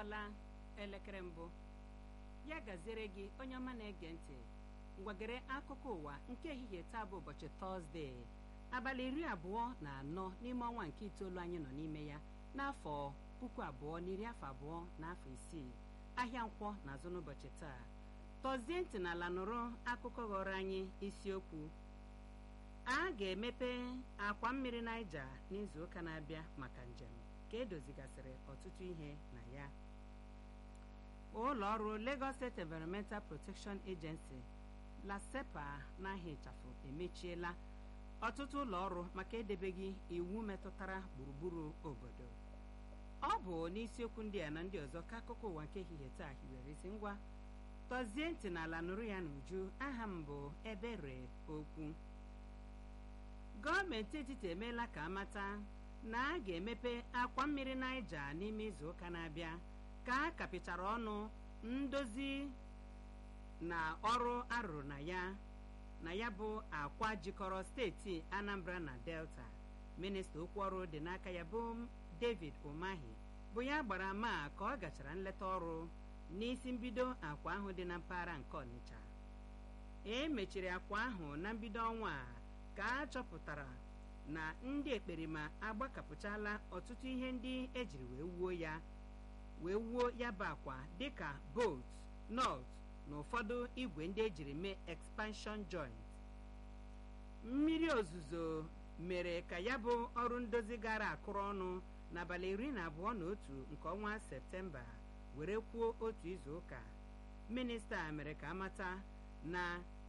kụọla elekere mbụ ya gaziere gị onye ọma na-ege ntị ngwagere akụkọ ụwa nke ehihie taa bụ ụbọchị tọzdee abalị iri abụọ na anọ n'ime ọnwa nke itoolu anyị nọ n'ime ya n'afọ puku abụọ na iri afọ abụọ na afọ isii ahịa nkwọ na-azụ n'ụbọchị taa tọzie ntị n'ala nụrụ akụkọ ghọrọ anyị isiokwu a ga-emepe akwa mmiri Naija n'izuụka na-abịa maka njem ka edozigasịrị ọtụtụ ihe na ya ụlọ ọrụ Lagos State Environmental Protection Agency LASEPA n'ahịa ịchafụ emechiela ọtụtụ ụlọ ọrụ maka edebeghị iwu metụtara gburugburu obodo ọ bụ n'isiokwu ndị a na ndị ọzọ ka akụkọ ụwa nke ehihie taa hiwere isi ngwa tọzie ntị n'ala nụrụ ya n'uju aha m bụ ebere okwu gọọmenti etiti emeela ka amata na a ga-emepe akwa mmiri Naija n'ime izu ụka na-abịa ka a kapịchara ọnụ ndozi na ọrụ arụrụ na ya na ya bụ akwa jikọrọ steeti Anambra na Delta minista okwu ọrụ dị n'aka ya bụ David Umahi bụ ya gbara ama ka ọ gachara nleta ọrụ n'isi mbido akwa ahụ dị na mpaghara nke Ọnịcha e mechiri akwa ahụ na mbido ọnwa a ka a chọpụtara na ndị ekperima agbakapụchala ọtụtụ ihe ndị ejiri wee wuo ya wee wuo ya bụ akwa dịka bolt nut na ụfọdụ igwe ndị ejiri mee expansion joint mmiri ozuzo mere ka ya bụ ọrụ ndozi gara akụrụ ọnụ n'abalị iri na abụọ na otu nke ọnwa septemba were kwuo otu izu ụka minista mere ka amata na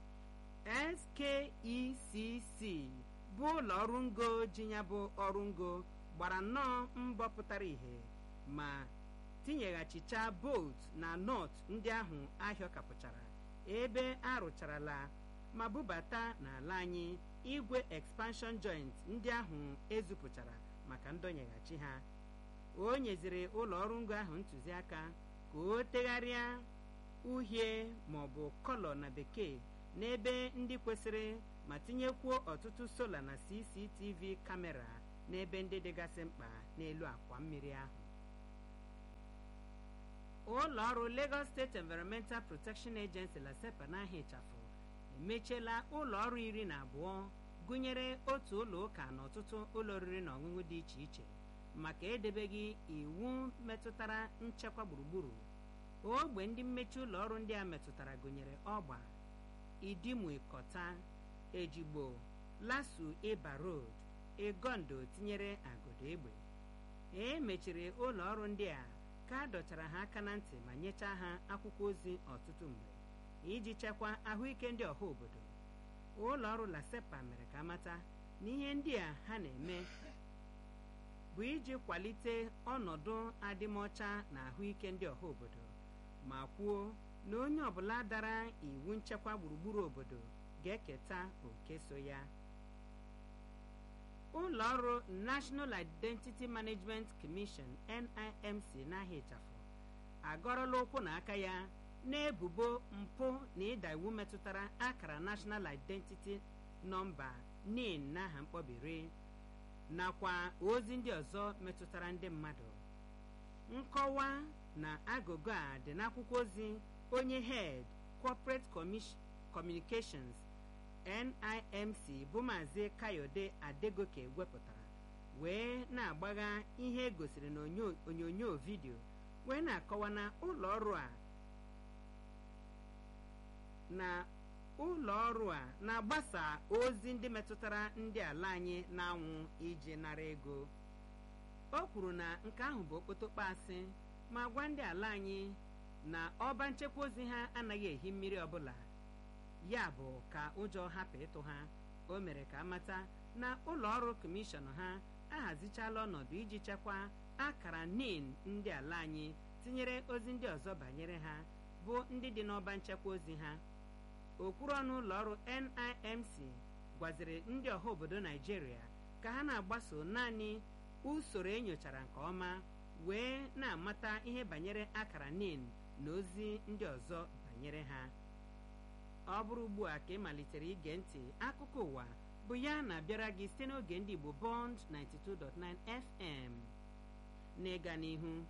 SKECC bụ ụlọ ọrụ ngo ji ya bụ ọrụ ngo gbara nnọọ mbọ pụtara ìhè ma tinyeghachicha bolt na nọt ndị ahụ ahịọ kapụchara ebe arụcharala ma bubata n'ala anyị igwe expansion joint ndị ahụ ezupụchara maka ndọnyeghachi ha o nyeziri ụlọ ọrụ ngo ahụ ntụziaka ka o tegharịa uhie maọbụ kọlọ na bekee n'ebe ndị kwesịrị ma tinyekwuo ọtụtụ sola na CCTV kamera n'ebe ndị dịgasị mkpa n'elu akwa mmiri ahụ ụlọ ọrụ Lagos State Environmental Protection Agency LASEPA n'ahịa ịchafụ emechiela ụlọ ọrụ iri na abụọ gụnyere otu ụlọ ụka na ọtụtụ ụlọ oriri na ọṅụṅụ dị iche iche maka edebeghị iwu metụtara nchekwa gburugburu ogbe ndị mmechi ụlọ ọrụ ndị a metụtara gụnyere ọgba idimụikọta ejigbo lasu ịba road egondo tinyere agodo egbe e mechiri ụlọ ọrụ ndị a ka a dọchara ha aka na ntị ma nyechaa ha akwụkwọ ozi ọtụtụ mgbe iji chekwaa ahụike ndị ọha obodo ụlọ ọrụ LASEPA mere ka amata na ihe ndị a ha na-eme bụ iji kwalite ọnọdụ adịmọcha na ahụike ndị ọha obodo ma kwuo na onye ọbụla dara iwu nchekwa gburugburu obodo ga-eketa oke so ya ụlọ ọrụ National Identity Management Commission NIMC n'ahịa ịchafụ agọrọla ụkwụ na aka ya n'ebubo mpụ na ịda iwu metụtara akara National Identity Nọmba NIN n'aha mkpọbiri nakwa ozi ndị ọzọ metụtara ndị mmadụ nkọwa na agụgụ a dị n'akwụkwọ ozi onye head corporate communications NIMC bụ maazị Kayode Adegoke wepụtara wee na-agbagha ihe egosiri n'onyonyo vidio wee na-akọwa na ụlọ ọrụ a na ụlọ ọrụ a na-agbasa ozi ndị metụtara ndị ala anyị na-anwụ iji nara ego o kwuru na nke ahụ bụ okpotokpo asị ma gwa ndị ala anyị na ọba nchekwa ozi ha anaghị ehi mmiri ọbụla ya bụ ka ụjọ hapụ ịtụ ha o mere ka amata na ụlọ ọrụ kọmishọn ha ahazichala ọnọdụ iji chekwaa akara NIN ndị ala anyị tinyere ozi ndị ọzọ banyere ha bụ ndị dị n'ọba nchekwa ozi ha okwuru ọnụ ụlọ ọrụ NIMC gwaziri ndị ọha obodo Naijiria ka ha na-agbaso naanị usoro enyochara nke ọma wee na-amata ihe banyere akara NIN na ozi ndị ọzọ banyere ha ọ bụrụ ugbu a ka ị malitere ige ntị akụkọ ụwa bụ ya na-abịara gị site n'oge ndị Igbo Bond 92.9 FM n'ịga n'ihu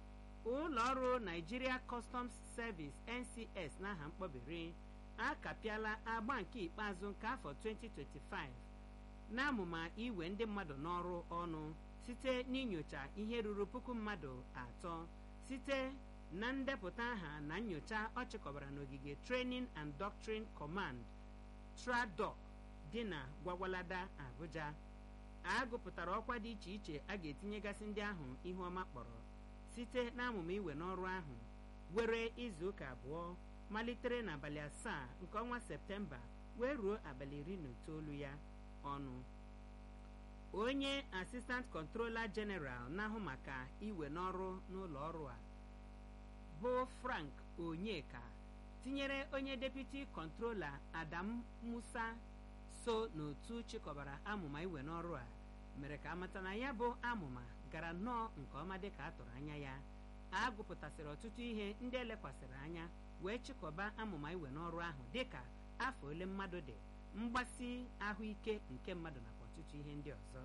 ụlọ ọrụ Nigeria Customs Service NCS n'aha mkpọbiri akapịala agba nke ikpeazụ nke afọ 2025 n'amụma iwe ndị mmadụ n'ọrụ ọnụ site n'inyocha ihe ruru puku mmadụ atọ site na ndepụta aha na nyocha ọ chịkọbara n'ogige Training and Doctrine Command TRADOC dị na Gwagwalada Abuja a gụpụtara ọkwa dị iche iche a ga-etinyegasị ndị ahụ ihu ọma kpọrọ site n'amụma iwe n'ọrụ ahụ were izu ụka abụọ malitere n'abalị asaa nke ọnwa septemba wee ruo abalị iri na itoolu ya ọnụ onye asistant controller general na-ahụ maka iwe n'ọrụ n'ụlọ ọrụ a bụ frank onyeka tinyere onye deputy controller adam musa so n'otu chịkọbara amụma iwe n'ọrụ a mere ka amata na ya bụ amụma gara nnọọ nke ọma dịka a tụrụ anya ya a gụpụtasịrị ọtụtụ ihe ndị elekwasịrị anya wee chịkọba amụma iwe n'ọrụ ahụ dịka afọ ole mmadụ dị mgbasi ahụike nke mmadụ nakwa ọtụtụ ihe ndị ọzọ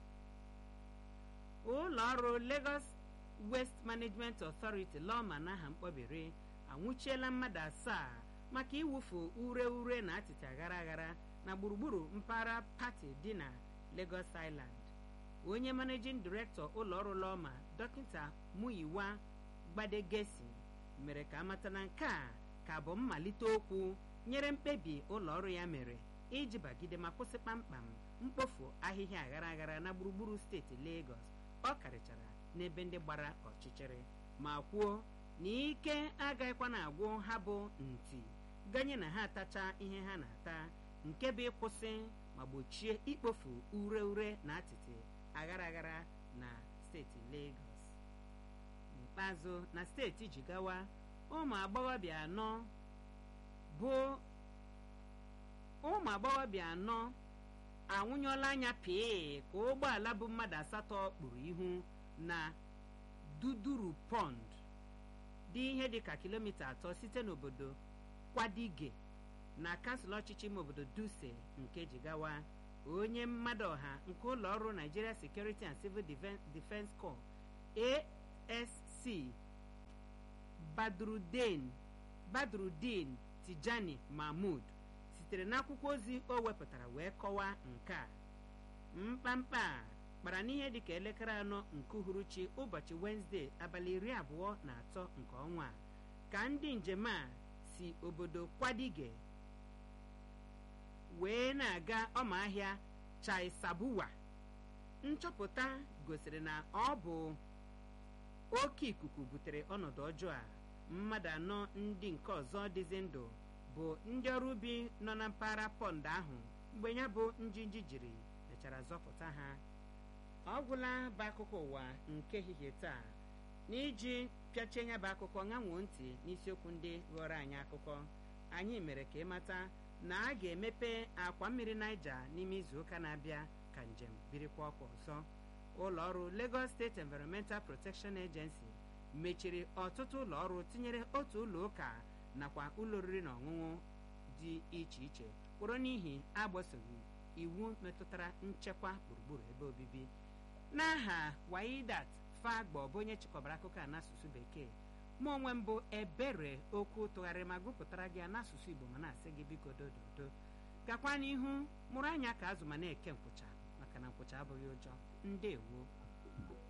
ụlọ ọrụ Lagos Waste Management Authority lọma n'aha mkpọbiri anwụchiela mmadụ asaa maka iwufu ure ure na atịtị aghara aghara na gburugburu mpaghara pati dị na Lagos Island onye managing director ụlọ ọrụ lọma dọkịta Muyiwa Gbadegesi mere ka amata na nke a ka bụ mmalite okwu nyere mkpebi ụlọ ọrụ ya mere iji bagide ma kwụsị kpamkpam mkpofu ahịhịa aghara aghara na gburugburu steeti Lagos ọ karịchara n'ebe ndị gbara ọchịchịrị ma kwuo na ike agaghịkwa na-agwụ ha bụ ntị ganye na ha atacha ihe ha na-ata nke bụ ịkwụsị ma gbochie ikpofu ure ure na atịtị aghara aghara na steeti Lagos n'ikpeazụ na steeti Jigawa ụmụ agbọghọbịa anọ bụ ụmụ agbọghọbịa anọ anwụnyụọla anya pịị ka ụgbọala bụ mmadụ asatọ kpuru ihu na Duduru Pond dị ihe dịka kilomita atọ site n'obodo Kwadige na kansụl ọchịchị ime obodo Dutse nke Jigawa onye mmadụ ọha nke ụlọ ọrụ Nigeria Security and Civil Defence Corps ASC Badrudin Badrudin Tijani Mahmud sitere n'akwụkwọ ozi o wepụtara wee kọwaa nke a mkpamkpa a kpara n'ihe dịka elekere anọ nke uhuruchi ụbọchị Wenesde abalị iri abụọ na atọ nke ọnwa a ka ndị njem a si obodo Kwadige wee na-aga ọma ahịa Chaisabuwa nchọpụta gosiri na ọ bụ oke ikuku butere ọnọdụ ọjọọ a mmadụ anọ ndị nke ọzọ dịzi ndụ bụ ndị ọrụ ubi nọ na mpaghara pọnd ahụ mgbe ya bụ njinji jiri mechara zọpụta ha ọ gwụla bụ akụkọ ụwa nke ehihie taa n'iji pịachie ya bụ akụkọ ṅanwuo ntị n'isiokwu ndị ghọrọ anyị akụkọ anyị mere ka ịmata na a ga-emepe akwa mmiri Naija n'ime izu ụka na-abịa ka njem birikwa ọkwa ọzọ ụlọ ọrụ Lagos State Environmental Protection Agency mechiri ọtụtụ ụlọ ọrụ tinyere otu ụlọ ụka nakwa ụlọ oriri na ọṅụṅụ dị iche iche kpụrụ n'ihi agbasoghị iwu metụtara nchekwa gburugburu ebe obibi n'aha Waidat Fagbo bụ onye chịkọbara akụkọ a n'asụsụ bekee mụ onwe mbụ ebere okwu tụgharịrị ma gụpụtara gị n'asụsụ Igbo ma na-asị gị biko dododo gakwa n'ihu mụrụ anya ka azụ ma na-eke nkwụcha maka na nkwụcha abụghị ụjọ ndewo